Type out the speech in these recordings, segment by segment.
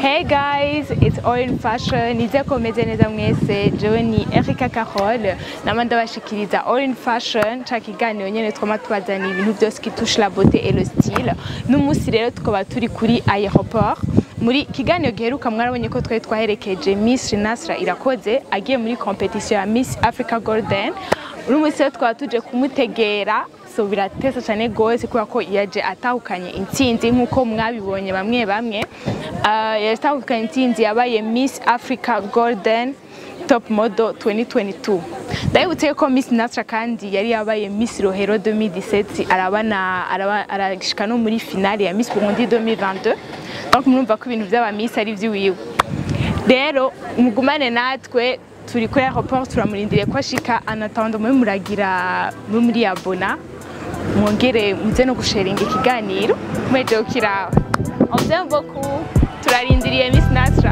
Hey guys, it's All in Fashion. Nize komeze neza mwese. Jewe ni Erika Carole. Nama ndabashikiriza All in Fashion. Ca kiganiro nyene twama tubazana ibintu byose qui touche la beauté et le style. N'umunsi rero tukaba turi kuri aéroport. Muri kiganiro giheruka mwarabonye ko twari twaherekeje Miss Nasra Irakoze agiye muri competition ya Miss Africa Golden. Uno munsi rero twaba tuje kumutegera so biratesa cyane gose kubera ko yaje atahukanye intsinzi nk'uko mwabibonye bamwe bamwe uh, yatahukanye intsinzi yabaye Miss Africa Golden Top Model 2022 ndabibutse ko Miss Nasra kandi yari yabaye Miss Rohero 2017 arabana araba, arashika no muri finale ya Miss Burundi 2022 donc murumva ko ibintu by'aba Miss ari vy'iwiwe rero mugumane natwe turi kuri aeroport turamurindiriye ko ashika anatanda muri muragira muri muri abona mwongere muze no gusharinga ikiganiro mweje ukiraho on beaucoup turarindiriye Miss Nasra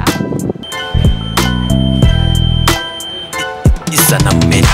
Isana Media.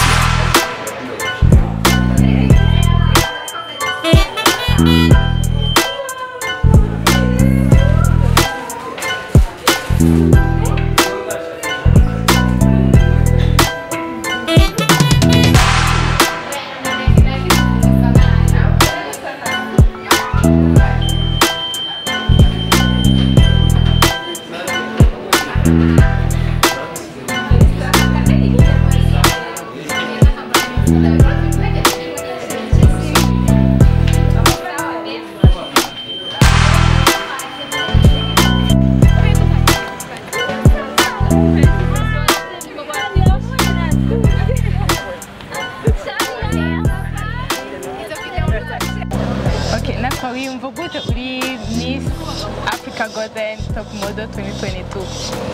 Okay, Nasra wiyumva gute uri Miss Africa Golden Top Model 2022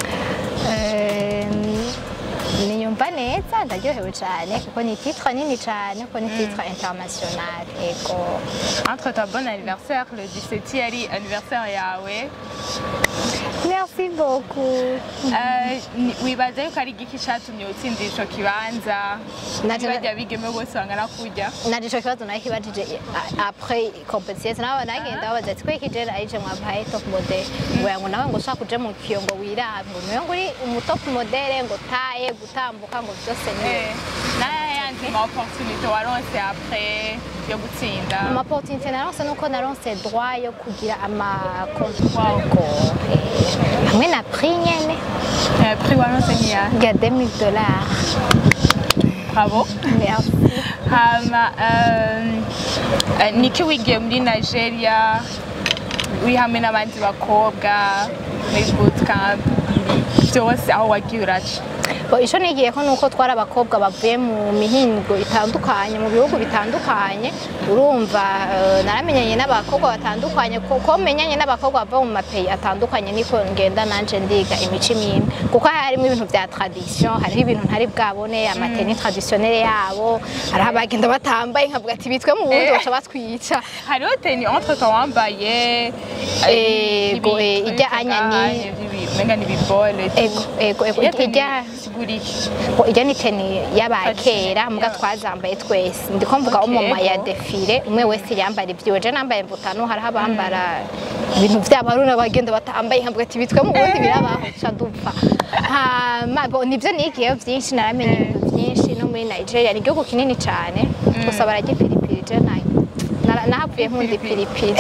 niyumva neza ndaryohewe cyane kuko ni titre nini cyane kuko ni titre international ego entre ta bon anniversaire le 17 yari anniversaire yawe merci beaucoup Eh, ni- wibaza yuko ari igiki catumye utsindira ico kibanza Naje- bajya bigeme bose bangana kurya nari ico kibazo nakibajije a- après competition nawe nagenda babaza ati kweki je ayije mwabaye top model ngo yango nawe ngo ushaka kuja mu kiyo ngo wirabe ngo niwe ngo uri umu top model ngo taye gutambuka ngo byose ni Eh, naye yandi ma opportunité waronse après yo gutsinda amaportunite naronse nuko naronse droit yo kugira amakontrako hamwe na prix nyene Eh, prix waronse niya ya 2000 dollars bravo merci hama um, eh, niki wigiye muri nigeria uri hamwe n'abandi bakobwa muri bootcamp byose aho wagiye uraca Bo, ico nigiyeko nuko twari abakobwa bavuye mu mihingo itandukanye mu bihugu bitandukanye urumva eh, naramenyanye n'abakobwa batandukanye kuko menyanye n'abakobwa bava mu mapeyi atandukanye niko ngenda nanje ndiga imico imwe kuko harimo ibintu vya tradition hariho ibintu ntari bwabone amateni traditionnelle yabo hariho abagenda batambaye nkavuga ati bitwe mu bundi Eh. baca batwica hariho teni entre temps wambaye Ego, eh, ijya anya ni- umenga ni ibibole ego ego ego Ijya teni ijya sigura iki Bo, ijya ni teni y'abakera Tradition, muga yeah. twazambaye twese ndiko mvuga Okay, umuma ya ego. defile umwe wese yambara ibyiwe je nambaye mbutano hariho abambara ibintu vy'abaruna bagenda batambaye nkavuga ati bitwe mu bundi birabaho ca dupfa hama bo nivyo nigiyeyo vyinshi naramenye ibintu vyinshi no muri nigeria ni igihugu kinini cane gusa bararya ipiripiri je nayo Nara- nahavuye nkunda ipiripiri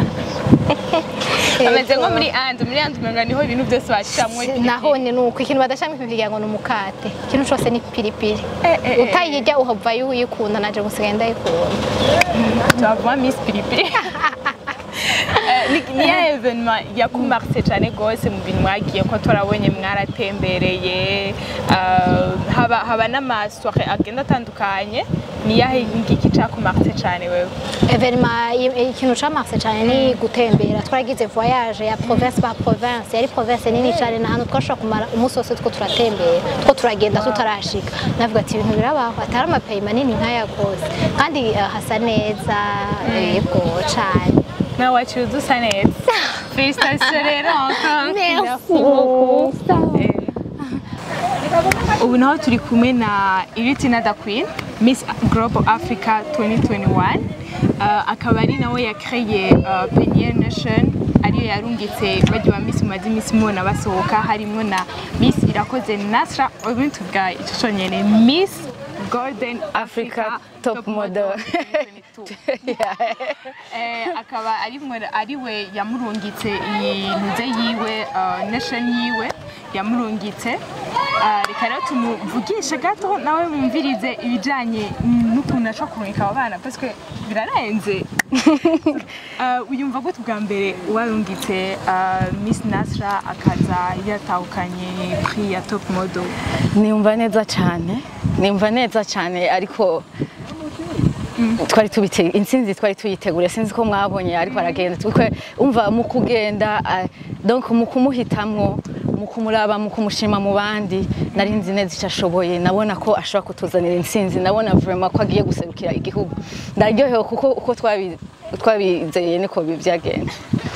ameze nko Ego. muri andi muri andi umenga niho ibintu byose bashiramwo naho ni nuko ikintu badashiramo ipiripiri ngo ni umukate ikintu cose ni piripiri Eh, eh, eh. utayirya uhavayo uyikunda naje gusigaye ndayikunda tuhavuma miss piripiri Eh, ni- niya evenement yakumarise cyane rwose mu bintu mwagiye ko turabonye mwaratembereye eh, haba haba n'amasoire agenda atandukanye niyahe ngiki cakumarise cyane wewe evenema ikintu camarse cyane ni gutembera twaragize voyage ya province par province yari province nini cyane na hantu twashobora kumara umunsi wose two turatembera two turagenda tutarashika navuga ati ibintu birabaho atari amapeyi manini nk'aya rwose kandi eh, hasa neza yego cyane nawe waciye udusa neza félicitations rero encore Merci beaucoup. Eh, ubu naho turi kumwe na Iritina da Queen Miss Global Africa 2021 uh, akaba ari nawe yakreye uh, Peniel Nation ariyo yarungitse bajya ba Miss mumaze iminsi mubona basohoka harimo na Miss Irakoze Nasra ubu tuvuga icyo cyonyine Miss Golden Africa Top Model. 2022. Eh, akaba ari mwe- ari we yamurungitse iyi ntuze yiwe uh, nation yiwe yamurungitse Ah, reka rero tumuvugishe gato nawe mwumvirize ibijyanye n'ukuntu aca kurungika abo bana parce que birarenze Ah, uyumva gute bwa mbere warungitse ah, Miss Nasra akaza yatahukanye prix ya top model niyumva neza cyane niyumva neza cyane ariko twari tubite intsinzi twari tuyiteguriye sinzi ko mwabonye ariko aragenda twe umva mu kugenda ah, donc mu kumuhitamwo mu kumuraba mu kumushima mu bandi nari nzi neza icyo ashoboye nabona ko ashobora kutuzanira intsinzi nabona vraiment ko agiye guserukira igihugu ndaryohewe kuko uko twabi- twabizeye niko byagenda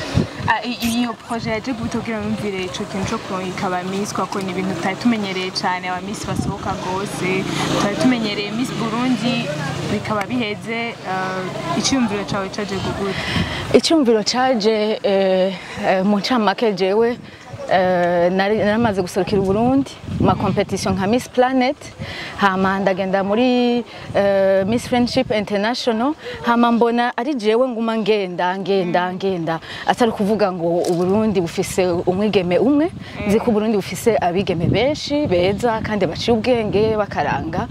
Ah, i- iyo projet yaje gute kugira mwumvire ico kintu co kurungika aba Miss kuko ni ibintu tutari tumenyereye cane aba Miss basohoka gose tutari tumenyereye Miss Burundi bikaba biheze ah, iciyumviro cawe caje gute icyumviro cyaje eh, eh, mu ncamake jewe eh, nari naramaze guserukira Burundi mu makompetisiyo nka Miss Planet hama ndagenda muri eh, Miss Friendship International hama mbona ari jewe nguma ngenda ngenda ngenda atari kuvuga ngo Uburundi bufise umwigeme umwe nzi ko Uburundi bufise abigeme benshi beza kandi baciye ubwenge bakaranga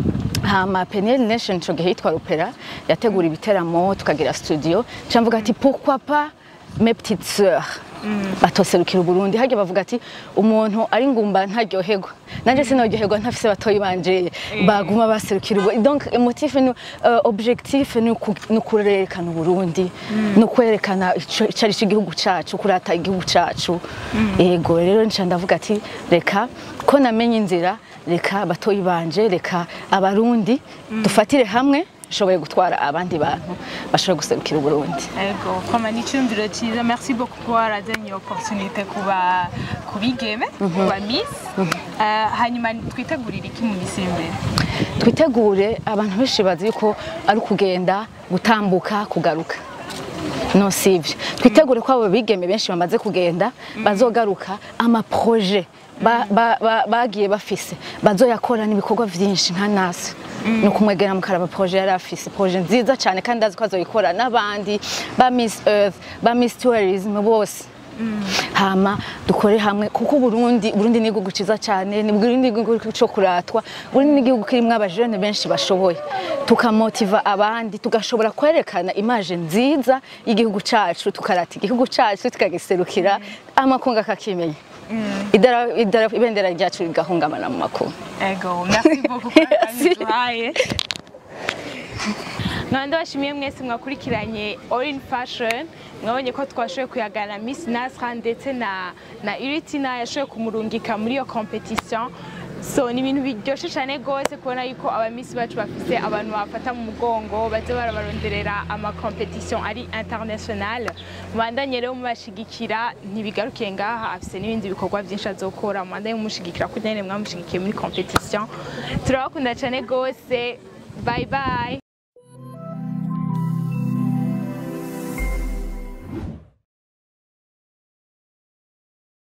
hama Peniel Nation ico gihe yitwa Opera yategura ibiteramo tukagira studio camvuga ati pourquoi pas mes petites sœurs batoserukira Uburundi hajya bavuga ati umuntu ari ngumba ntaryoherwa nanje sinaryoherwa ntafise batoyi banje baguma baserukira Uburundi donc motif ni uh, objectif ni uku- ni ukurerekana Uburundi ni ukwerekana ico ico ari cyo igihugu cacu kurata igihugu cacu yego rero nca ndavuga ati reka ko namenye inzira reka batoyi banje reka abarundi dufatire hamwe shoboye gutwara abandi bantu bashobora guserukira uburundi ego koma ni iciyumviro ciza merci beaucoup kuba warazanye iyo opportunité kuba kubigeme kuba Miss Ah, hanyuma twitegurire iki mu misi iri imbere twitegure abantu benshi bazi yuko ari ukugenda gutambuka kugaruka no sivyo twitegure ko abo bigeme benshi bamaze kugenda bazogaruka amaproje ba- ba- ba- bagiye bafise bazoyakora n'ibikorwa vyinshi nka nasi ni ukumwegera mukaraba proje yari afise proje nziza cyane kandi azi ko azoyikora n'abandi ba Miss Earth ba Miss Tourism bose hama dukore hamwe kuko Burundi Burundi ni igihugu ciza cyane ni Burundi ni igihugu cyo kuratwa Burundi ni igihugu kirimo abajene benshi bashoboye tukamotiva abandi tugashobora kwerekana image nziza y'igihugu cacu tukarata igihugu cacu tukagiserukira amakungu akakimenya idara idara ibendera ryacu rigahungamana mu makungu ego merci beaucoup kuri akanya duhaye nkaba ndabashimiye mwese mwakurikiranye all in fashion mwabonye ko twashoboye kuyagana Miss Nasra ndetse na na Iritina yashoboye kumurungika muri iyo competition so ni ibintu biryoshye cyane rwose kubona yuko aba Miss bacu bafise abantu bafata mu mugongo baze barabaronderera ama competition ari international mubandanye rero mubashigikira ntibigarukiye ngaha afise n'ibindi bikorwa byinshi azokora mubandanye mumushigikira kugira ngo mwamushigikiye muri competition turabakunda cyane rwose bye bye